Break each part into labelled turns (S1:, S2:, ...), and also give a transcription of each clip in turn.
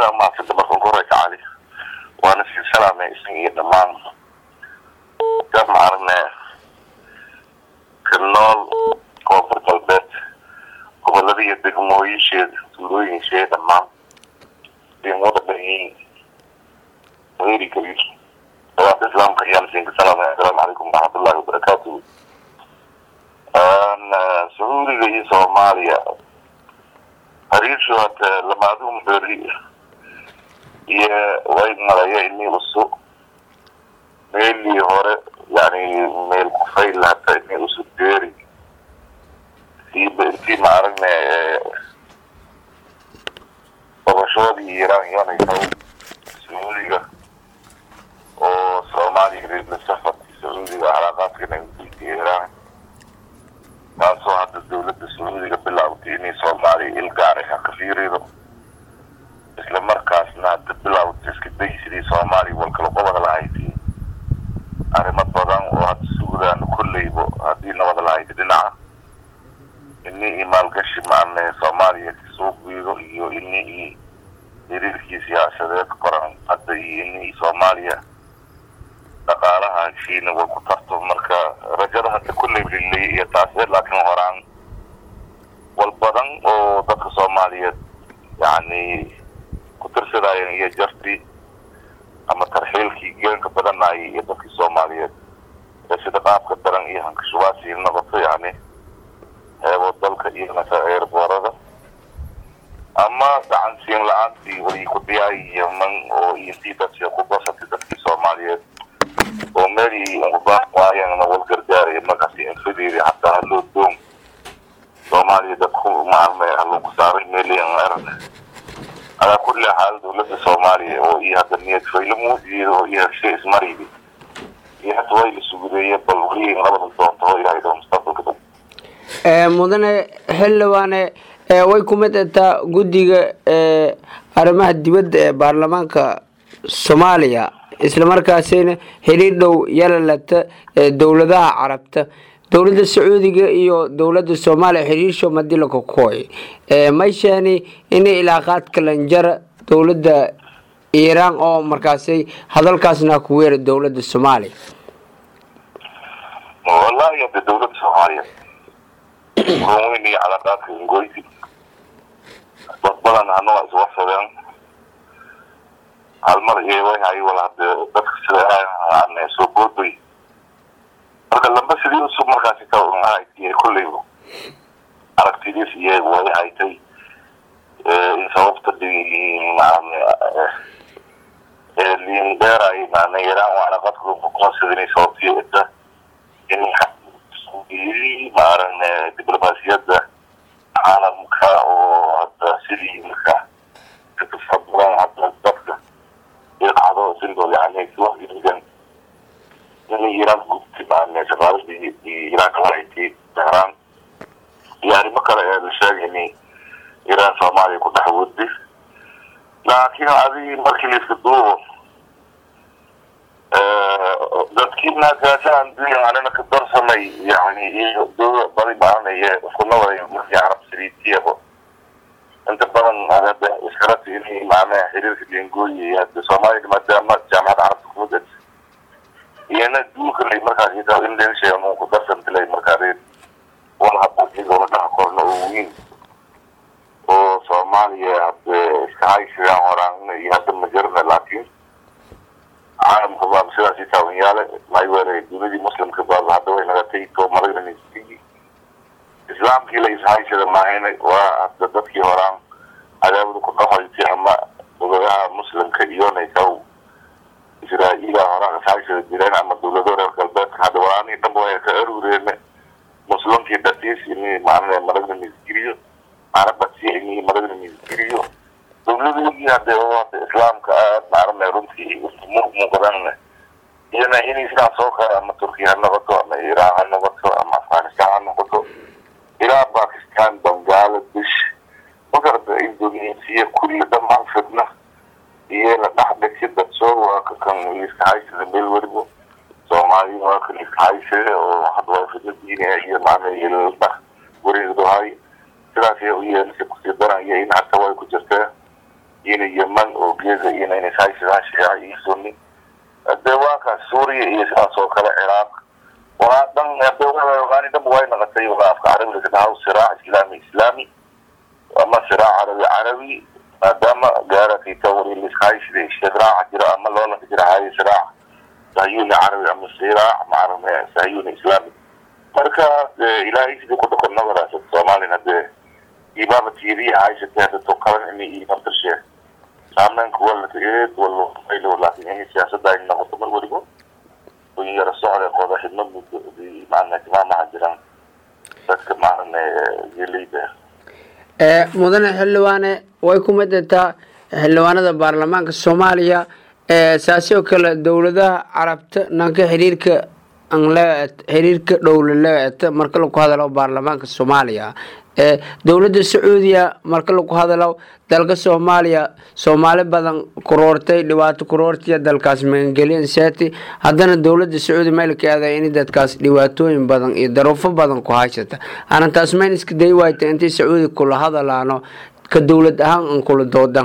S1: iyada maasida marka ugu horeysa cali waana sii salaamay isaga iyo dhammaan dad maaragna ka nool koonfur galbeed gobolada iyo degmooyinsheeda tuulooyinsheeda dhammaan deemada dhayiin weri kabiir salaata islaamka ayaan siinka salaamay assalaamu calaykum waraxmatullahi wabarakaatuhu sacuudiga iyo soomaaliya hariishu hata lamaadum beri iyo way malaya inii usu meelii hore yani meel kufayl hata inii usu deeri siiba intii ma aragna qabashoodii iiraan iyonaysa sacuudiga oo soomaaliya reebla safarkii sacuudiga calaaqaadka nabadgelka iiraan taasoo hadda dawladda sacuudiga bilaawtay inay soomaaliya ilgaaray ha ka fiirido isla markaasna hadda bilaawtay iska day sidii soomaaliya walkala qobada lahayti arrimo badan oo hadda suudaana kolleybo haddii nabada lahayti dhinaca ini i maalgashi maana soomaaliya kasoo guido iyo ini i xiriirkii siyaasadeed qoran hadda iyo ini soomaaliya dhaqaalaha heshiina way ku tarto marka rajada hadda kolley lilay iyo taase laakiin horaan wal badan oo dadka soomaaliyeed yani ku tirsadaayen iyo jartii ama tarxiilkii geenka badanayay iyo dadkii soomaaliyeed ee sida qaabka daran iyo hankashubaasii noqoto yani heebo dalka iyo masa eerboorada ama gacansiin la-aantii way ku diyaay yeman oo intii dadka ku basatay dadkii soomaaliyeed oo meelii ubaan waayana wal gargaaraya markaasi infideedi hataa haloo doon soomaaliya dadku maalme haloogu saaray meeliyan erane alaa kulli xaal dawladda soomaaliya oo iyo hadda niyad faylo muujiyeeda oo iyo heshe ismaraydi iyo hata way la sugudeeye bal weli labada doonto oo ilaahay doo mustaqbalka dhow
S2: mudane xildhibaane way ku mid ataa guddiga arrimaha dibadda ee baarlamaanka soomaaliya islamarkaasina xiriir dhow yalalata dowladaha carabta dowladda sacuudiga iyo dowladda soomaaliya xiriirsho madilaka kooy mayshani inay ilaaqaad kalanjara dowladda iiraan oo markaasay hadalkaasna ku weera dowladda soomaaliya
S1: wallahi hadda dawladda soomaaliya ruweyn iyo calaqaadka ingoyti dad badan hanaga iswarsadeen halmar iyo way wala hade dadka sida aan soo boodbay marka lamba sidii usub markaasi ka ahaytiy kolleyba aragtidiis iyo way haytay in sababta liin dheeray maana yaraan waa calaqadka kuqoonsadinay sababtii cidda in maaragna diblomaasiyadda caalamka oo hadda sidii marka kafabadan hadda dadka ilqacdo sindood yani siwahigan in iiraan gubti maarne shaqaaladii iiraan kalahayti tehraan iyo arrimo kale ee la sheegay in iiraan soomaaliya ku dhex wadi laakiin adii markii la iska duubo dadkiina gaashaan anina ka darsamay yani iyo dowla badi maaranaye iskunawada markii carab siriitiyaba inta badan hadda iskarati inay maanaha xiriirka dengooyi hadda soomaaliya maadaama jaamacadda carabta kumudad iyana duulkalay markaas ita indonesia mu ku darsantilay markaa reer wala hadda iyagoona dhaha korna oo weyn oo soomaaliya hadda iska haysidaan horaan iyo hadda ma jirna laakiin caalamka baa sidaasi taabanyaale mayweere dunidii muslimka baa hadda way nagatay to maragna islaamkii la ishaysada maahayna waa hadda dadkii horaan cadaabada ku dhaxayti ama dowladaha muslimka iyonaysaw israa'iila horaan ishaysada jireen ama dowlado reer galbeedka hadda walaanii dhanba way ka aruureene muslimkii dhatiis ini maarana maragna misgiriyo carabasi ini maragna misgiriyo dowladoodii hadde oo hadda islaamka aad maarana runtii muuqdan iyana inay sidaas oo kale ama turkiya ha noqoto ama iiraan ha noqoto ama afghanistan ha noqoto ilaa bakistan bangladesh magarada indonesia kulli dhammaan fidna iyo la dhexdhigsi dadsoo waa ka kan iska haysada meel weliba soomaaliya waa kan iska haysada oo hadda waa fidna diiniha iyo maana iyo dhex wareegdohay sidaas u yeelisa kusii daran iyo in hata way ku jirtee ina yeman oo geeda ina inashaishaa shiica iyo sunni hadee waa kaas suuriya iyo sidaas oo kale ciraaq waa dhan hadani dhanba way naqatay waa afka carabiga kadhahaw siraac islaami islaami ama siraac carabi carabi maadaama gaaratay tawri liskaishida istidraaca jira ama loolanka jira haye siraac sahayuni carabi ama siraac macarame sahayuni islaami marka ilaahay sidii ku dhaqan nabadaas soomaalina dee imaama tiiriya haysatee hada tokalan ini iyo naftarshe saameynka walata eed walo aylo laakin in siyaasadda ay noqoto mar weliba in yara socda qoda xidmad maana timaamaha jiraan dadka maarane geleyda
S2: mudane xildhibaane way ku midataa xildhibaanada baarlamaanka soomaaliya saasi oo kale dowladaha carabta nanka xiriirka xiriirka dhowla leeta marka lagu hadalo baarlamaanka soomaaliya dowladda sacuudiya marka lagu hadalo dalka soomaaliya soomaali badan kuroortay dhibaato kuroortiya dalkaas magangelyan seti haddana dowladda sacuudi maylkeeda in dadkaas dhibaatooyin badan iyo daruufo badan ku haysata arintaas mayn iska day waayta intay sacuudi kula hadalaano ka dowlad ahaan an kula doodan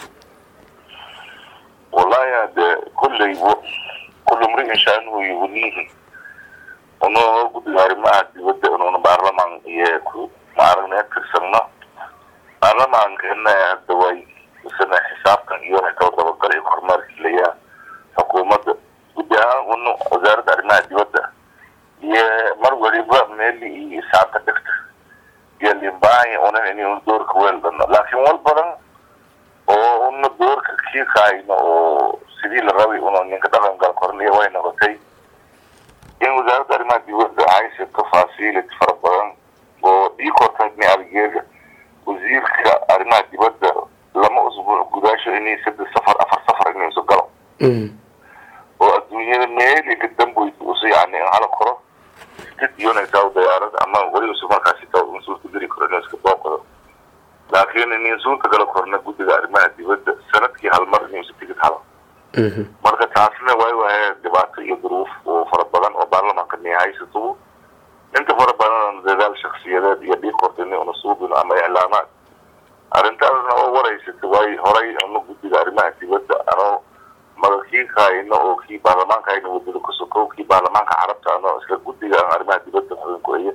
S1: wallahi hade kulley kullu mri'in shaanuhu yugniihi unoo guddiga arrimaha dibadda inuuna baarlamaan iyo ku maaragna tirsanno baarlamaankeena hadda way isana xisaabtan iyo waxay kala dabagalay kormeerkiilaya xukuumadda guddi ahaan una wasaaradda arrimaha dibadda iyo mar waliba meeli iyo isaabta dhigta iyo limbaanya unan inaynu doorka weel dhano laakiin wal badan oo una doorka kii kaayno oo sidii la rabay una ninka dhaqan gal korniya way noqotay in wasaaradda arrimaha dibadda haysa tafaasiilid fara badan oo ii kortaagni algeria wasiirka arrimaha dibadda lama usbuuc gudaasho inay saddex safar afar safar inay isu galo oo adduunyada meeliga damboysa usu yani in hala koro stid iyonaysaa dayaarada ama weli usu markaasi taa insuulka geli karo inuu iska booqdo laakiin in insuulka gala korna guddiga arrimaha dibadda sanadkii hal mar inuu isu tigid halo marka taasna way wahay dhibaato iyo duruuf oo fara badan oo baarlamaanka ni haysato inta fara badan dadaal shaksiyadeed iyo dhiig kortini una suubino ama iclaamaad arrintaasna oo waraysata way horay una guddiga arrimaha dibadda anoo magakii kaayno oo kii baarlamaanka ayna wadada ku sokow kii baarlamaanka carabta anoo isla guddiga aan arrimaha dibadda xubinkueya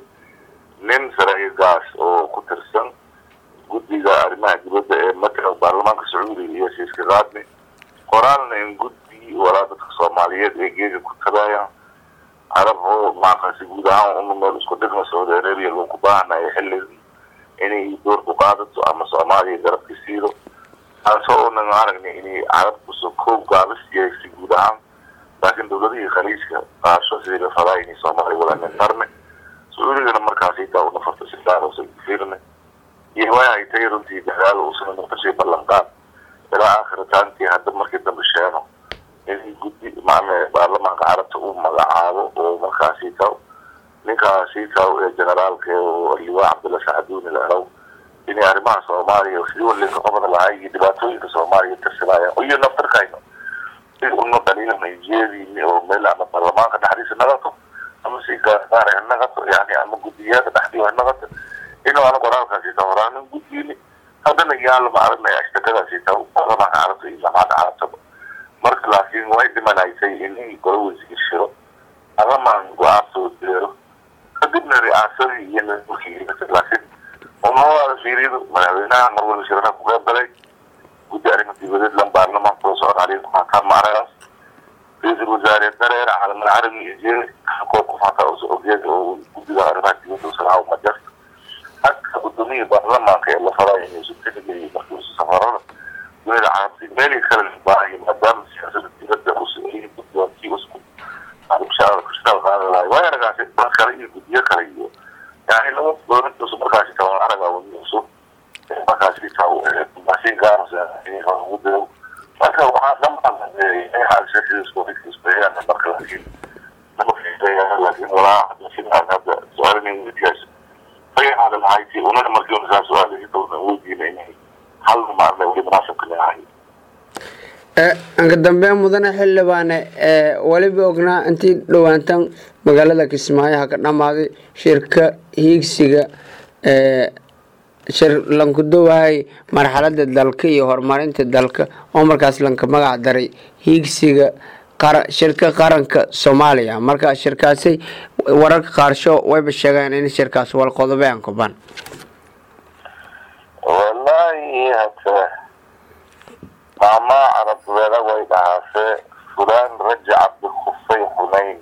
S1: nin saraa'igaas oo ku tirsan guddiga arrimaha dibadda ee matala baarlamaanka sacuudiga iyo siiska qaadni qoraalna in guddi walaa dadka soomaaliyeed ee geega ku tagayaan carab oo maaqasi guud ahaan una meel isku dhigma saudi arabia loogu baahanayo xilligii inay door ku qaadato ama soomaaliya garabka siido taasoo unan aragnay inay carabku soo koob gaabis yeegsi guud ahaan laakiin dowladihii khaliijka qaasho sidii la fadaa inay soomaaliya walanin tarne sacuudigana markaasi taa una farta si gaar usa fiirne iyo way haytay runtii dadaal usana noqoshay ballanqaad ilaa aakhiritaantii hadda markii dambe sheeno in guddi maana baarlamaanka carabta uu magacaabo oo markaasi taw ninkaasi taw ee generaalka oo liwaa cabdulla sacduuni la erow inay arrimaha soomaaliya sidii walinka qaban lahay iyo dhibaatooyinka soomaaliya tirsanaya iyo naftarkayno si una dhaliilana jeediini oo meel ama baarlamaanka dhexdiisa naqato ama si gaar ha naqato yani ama guddiyada dhexdii ha naqato inuu ana qoraalkaasi taw horaanin guddiini haddana yaala ma aragnaya ashtakadaasi taw baarlamaanka carabta iyo jaamacadda carabtaba marka laakiin way dhimanaysay in golo wasiir shiro agamaan go-aan soo deero kadibna ri'aasadii iyo nidaamkii laakiin umawada fiiridu madaxweynaha mar waliba shirana ku qayb galay guddi arrimo dibadeed lan baarlamaanka loo socon caleyhi kufataa macnagaas ra-iisul wasaare dareer calamal carabi iyo jeeri koo kufataa uso ogeed oo guddiga arrimaha dibadda usalaawo majarta haka guddoomiya baarlamaanka ee la fadayo inuu isu tixgeliyo markii isu safarada dunida carabti meelii kale baahayo maadaama siyaasada dibadda usameeyey guddoontii usku mushaara kushtaal qaadan lahay way aragaasi dad kale iyo guddiyo kale iyo yani laba dowladdasu markaasi taban araga wadiisu markaasi taw masiin gaarasgudayo marka waxaa dhanbaanxaalshakiiskuxisbeeyaan marka laakiin laakiin walaa sidaan hadda su-aalinin wedigaas fayaxaada lahayti unana markii unasaa su-aal downa weydiina inay hal maarna weli munaasabka leeyahay
S2: anka dambeyn mudane xildhibaane weliba ognaa intii dhowaantan magaalada kismaayo ha ka dhammaaday shirka hiigsiga shir lanku dowahay marxalada dalka iyo horumarinta dalka oo markaas lanka magac daray hiigsiga shirka qaranka soomaaliya marka shirkaasi wararka qaarsho wayba sheegeen in shirkaas walqodobe aan kubaan
S1: wallaahi hata maamaa carabbeeda way dhahaase fulaan rajaca bikufay xunayn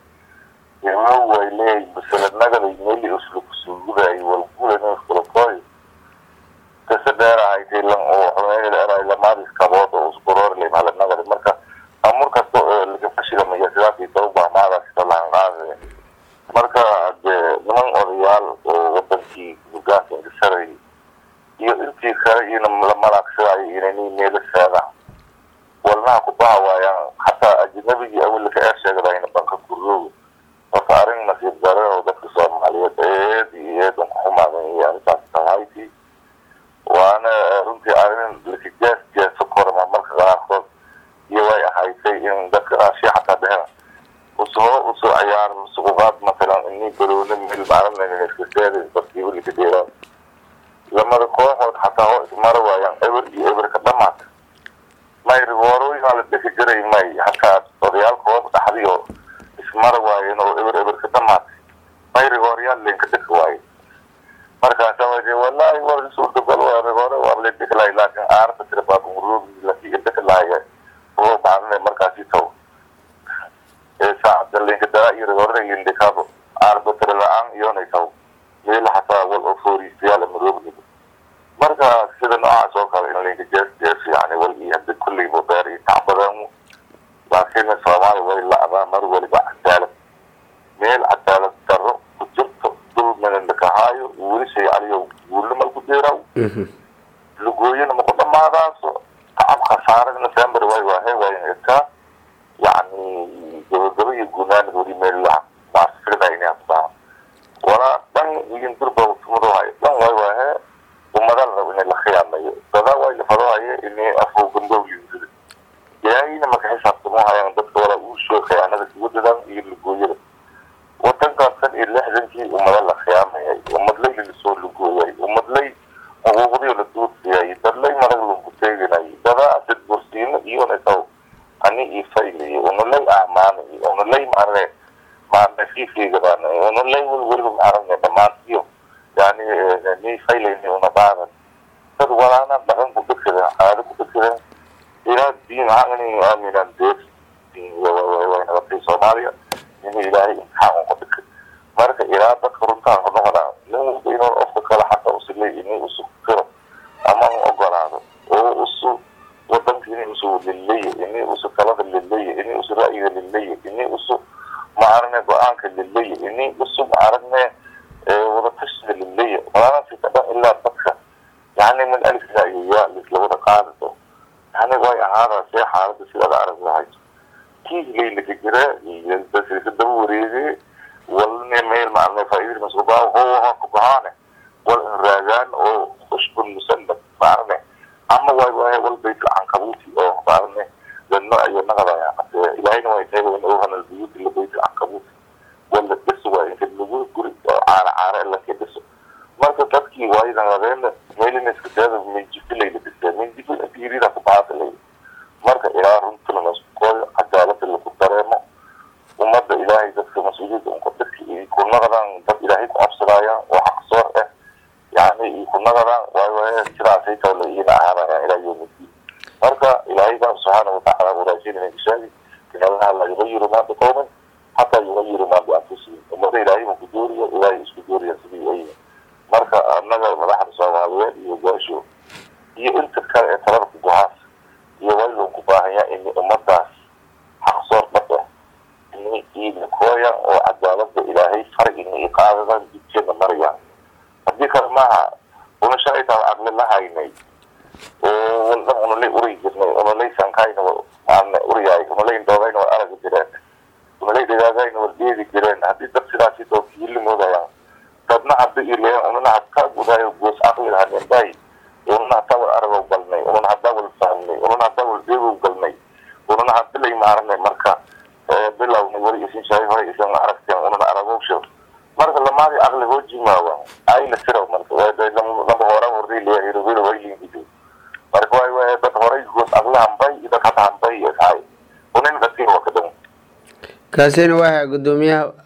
S1: imo way leeyahy baseladnagaday meli uslukusuguday walgulanskulakoy kase dheerahayti lan oo xunayn eray lamaadis kabood oo uskuroorley mahaladnagadi marka amur kasta oo laga fashigamaya sidaasii tawbah maadaasita lahan qaade marka de niman odayaal oo wadankii hogaanka ingisaray iyo intii kale ina la malaagsadaayo inani meelo seedaan walnaha kubaha waayaan hataa ajnabigii awalka ee sheegdayna banka kurooga marka arrin nasiib dare oo dadka soomaaliyeed eed iyo eedan ku xumaadan iyo arrintaas tahayti waana runtii arrin lakajaas jaaso korma marka qaarkood iyo way ahaysay in dadka raashiya xataa dhehena usoo usoo ciyaar suquqaad matalan ini garoona meel maalinayna iska seeda dadkiiba lika deeraan lamada kooxood xataa oo ismara waayaan eber iyo eberka dhamaata may rigoorooyinaa la dheki jiray may hataa odayaalkooda dhaxdiyo ismara waayeen oo eber eberka dhamaatay may rigooryaal leenka dheki waaye markaasa waje wallahi war suurtagal waa rigoore waa la dheki lahay laakiin aarta tira baabumuruugi laakiin dheki lahaya oo maalinay markaasi taw ee saacada leenka daraa iyo rigoorada lindhikaabo aarba tira la-aan iyoonay taw meel hataa wal oo fooriistayaal maroogniga marka sida noocaas oo kale in laynka jees jees yani wal iyo hadda kulleyba beer iyo tacbadaamu laakiin soomaali way la-daa mar waliba cadaalad meel cadaalad daro ku jirto dulmina lakahaayo weli shay aliyo guulna mal ku deeraw lugooyana maku dhamaadaaso tacab khasaare december way waahe waayan ekaa yani gabagaba iyo gunaanid weli meel la maasfirda inay hadbaa walaa dhan igin durba tumadahay dhan way waahe ummada la rabo inay la khiyaamayo dadaa way lafadahaye inay afo gandow yimsida ilaahayna marka xisaabtamo hayaan dadka walaa uu soo khiyaanada kugu dadan iyo lugooyada wadankaas kan iyo lixdankii ummada la khiyaamayay ummadlay lalasoo lugooyay ummadlay xuquuqdii la duudsiyay dadlay marag lagu teeganay dadaa dad bursiino iyona taw ani iyo fayliyo unalay amaanay unalay maarne maarne fiifeegadaan unalay wal weliba maarne dhammaantiyo yani ni faylayni una qaadan dad walaana dhaqan ku dhegsadeen caado ku dhegsadeen ilaa diin hangani aaminaan deer way nagatay soomaaliya in ilaahay imtixaan uka dhigay marka ilaa dadka runtaan ku noqonaa nin walba inuu ofka kale xataa usilay ini usu kiro ama u ogolaado oo usu wadanka ini usu lilaya ini usu talada lilaya ini usu ra'yiga lilaya ini usu maarne go-aanka lilaya ini usu maarne wadatashiga lilaya walaanasita dhan ilaa dadka yani min alif ilaa iyo yaa lislawada qaadado yani way ahaada see xaalada sidaada arag lahayd kii laylaka jira iyo dadka daba wareege walne meel maarne faaidada masuubaa ho hoka bahaane wal in raagaan oo ushbun musannad maarne ama way waay wal baytul cankabuuti oo maarne dadno ayo naqadaya ilaahayna way tahay in ohana buyuuti la baytul cankabuuti wala dhiso waa inta lagu guri oo caara caara laka dhiso marka dadkii waayadan labeena meelina iska seeda minjifilay la dhisee minjifil intiirida ku baasilay marka ilaa runtuna laskooyo cadaalada lagu dareemo ummadda ilaahay dadka mas-uuliyadda unka dadka iyo ku naqdaan dad ilaahay ku cabsadaayaan oo xaqsoor ah yani iyo ku naqdaan waayo waaye sidaasay tawla iyana ahaanayaan ilaa yawmidiin marka ilaahay baa subxaana watacaala waraajinaya ishaagi in allaha la yugayiru maa biqowmin xataa yugayiru maa bianfusihim ummada ilaahay ma ku dooriyo ilaahay isku dooriya sidii ay marka annaga madaxda soomaaliyeed iyo gaasho iyo inta kale ee talada ku gohaas iyo waylon ku baahanyaa in ummadaas xaqsoor dhab ah ini iilikooyan oo cadaalada ilaahay far ini iqaadadan jidkeena marayaan haddii kale maaha una shalaytaa aqli la haynay oo waldhan unalay uri jirnay unalay sankayna maarne uriyaay unalay indoodayna war aragi jireen unalay dhigaagayna war deedi jireen haddii dad sidaasi too kiili moodayaan dadna hadda ileen unana hadka gudaayo goos aqli lahanenday unana hadda wal aragow galnay unana hadda wal fahmnay unana hadda wal deegow galnay unana hadda lay maarnay marka bilowna weli isin shaay hore isan aragteen unana aragow shir marka lamaadi aqli hoo jimaawa ayna siraw marka lamba hore ida ka taantay iyo tahay unin qasiin waa ka dhan
S2: kaasina waa gudoomiyaha